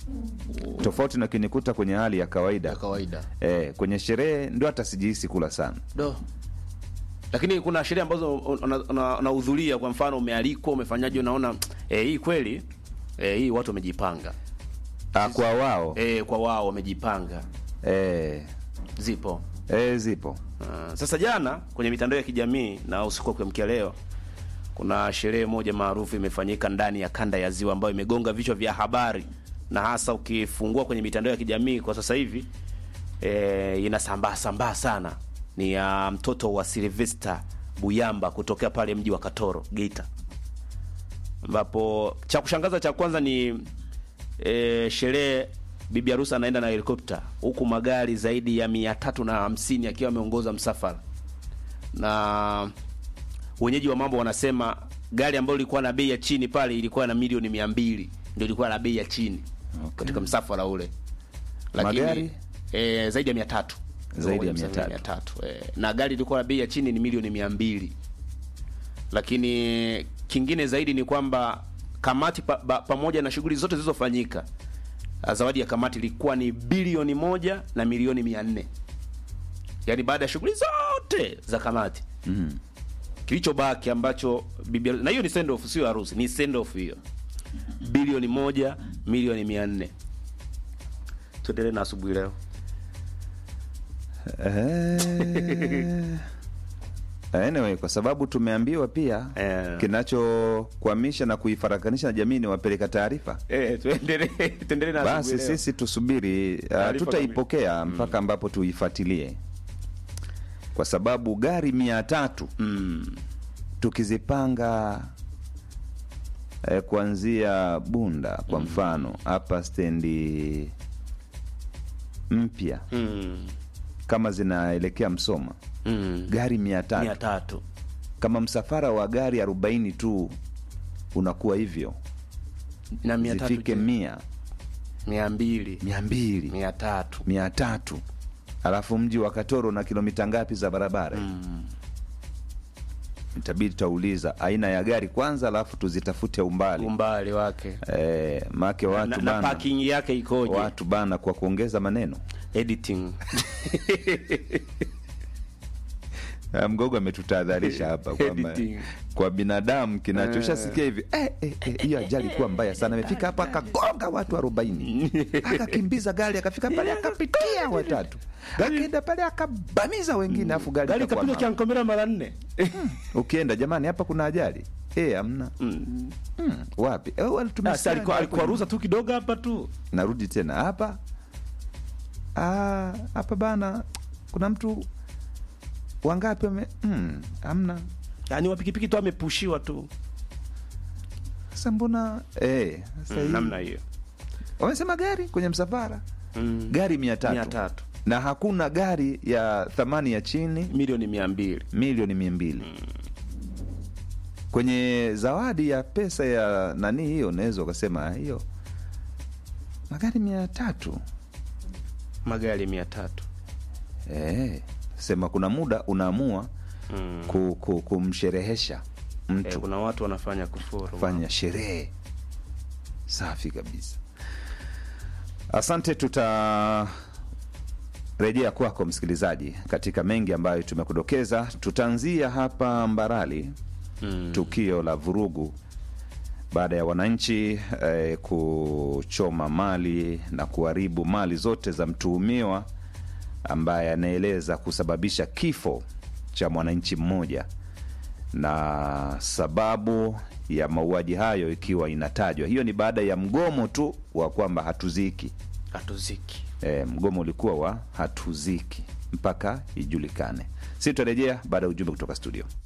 tofauti na kinikuta kwenye hali ya kawaida ya kawaida eh, kwenye sherehe ndio hata sijihisi kula sana do lakini kuna sherehe ambazo una- una- unahudhuria kwa mfano umealikwa umefanyaje unaona eh, hii kweli eh, hii watu wamejipanga ah, kwa wao eh, kwa wao wamejipanga eh, zipo eh, zipo Uh, sasa jana kwenye mitandao ya kijamii na usiku wa kuamkia leo kuna sherehe moja maarufu imefanyika ndani ya kanda ya Ziwa ambayo imegonga vichwa vya habari na hasa ukifungua kwenye mitandao ya kijamii kwa sasa hivi e, inasambaa sambaa sana. Ni ya mtoto wa Sylvester Buyamba kutokea pale mji wa Katoro Geita, ambapo cha kushangaza cha kwanza ni e, sherehe bibi harusi anaenda na helikopta huku magari zaidi ya mia tatu na hamsini akiwa ameongoza msafara na wenyeji wa mambo wanasema gari ambayo ilikuwa na bei ya chini pale ilikuwa na milioni mia mbili ndio ilikuwa na bei ya chini Okay. katika msafara ule Magari? e, zaidi ya mia tatu Zaidi ya Ndio, 300. mia tatu e, na gari ilikuwa na bei ya chini ni milioni mia mbili lakini kingine zaidi ni kwamba kamati pa, ba, pamoja na shughuli zote zilizofanyika ah, zawadi ya kamati ilikuwa ni bilioni moja na milioni mia nne yaani baada ya shughuli zote za kamati mm. kilichobaki ambacho bibi harusi- na hiyo ni send off sio harusi ni send off hiyo bilioni moja milioni mia nne tuendelee na asubuhi leo Eh, anyway, kwa sababu tumeambiwa pia Eh. kinachokwamisha na kuifarakanisha na jamii ni wapeleka taarifa eh, tuendelee tuendelee na basi asubuhi leo. sisi tusubiri uh, Taarifa tutaipokea mpaka ambapo tuifuatilie kwa sababu gari mia tatu mm. tukizipanga eh, kuanzia bunda kwa mfano hapa stendi mpya Mm. kama zinaelekea msoma Mm. gari mia tatu mia tatu kama msafara wa gari arobaini tu unakuwa hivyo na mia tatu zifike je? mia mia mbili mia mbili mia tatu mia tatu alafu mji wa katoro na kilomita ngapi za barabara mm. itabidi tutauliza aina ya gari kwanza alafu tuzitafute umbali umbali wake e, make watu na, na bana parking yake ikoje watu bana kwa kuongeza maneno editing Ah, mgogo ametutahadharisha hapa kwamba Editing. kwa binadamu kinachoshasikia hivi eh, eh, eh, hiyo ajali kuwa mbaya sana amefika hapa akagonga watu arobaini akakimbiza gari akafika pale akapitia watatu akaenda pale akabamiza wengine afu gari gari ikakuwa kapiga mama. kiankomera mara nne ukienda jamani hapa kuna ajali eh amna Mm. hmm, wapi eh, wale Basi tumesikia alikuwa hapo. alikuwa ruhusa tu kidogo hapa tu narudi tena hapa Ah, hapa bana kuna mtu wangapi wame hmm, amna yaani wapikipiki tu amepushiwa tu sasa mbona eh, sasa hii- namna hiyo wamesema gari kwenye msafara Mm. gari mia tatu mia tatu na hakuna gari ya thamani ya chini milioni mia mbili milioni mia mbili kwenye zawadi ya pesa ya nani hiyo unaweza ukasema hiyo magari mia tatu magari mia tatu eh, sema kuna muda unaamua mm. ku, ku, kumsherehesha eh, mtu kuna watu wanafanya kufuru fanya sherehe safi kabisa asante tutarejea kwako msikilizaji katika mengi ambayo tumekudokeza tutaanzia hapa mbarali mm. tukio la vurugu baada ya wananchi eh, kuchoma mali na kuharibu mali zote za mtuhumiwa ambaye anaeleza kusababisha kifo cha mwananchi mmoja na sababu ya mauaji hayo ikiwa inatajwa hiyo ni baada ya mgomo tu wa kwamba hatuziki hatuziki e, mgomo ulikuwa wa hatuziki mpaka ijulikane si tutarejea baada ya ujumbe kutoka studio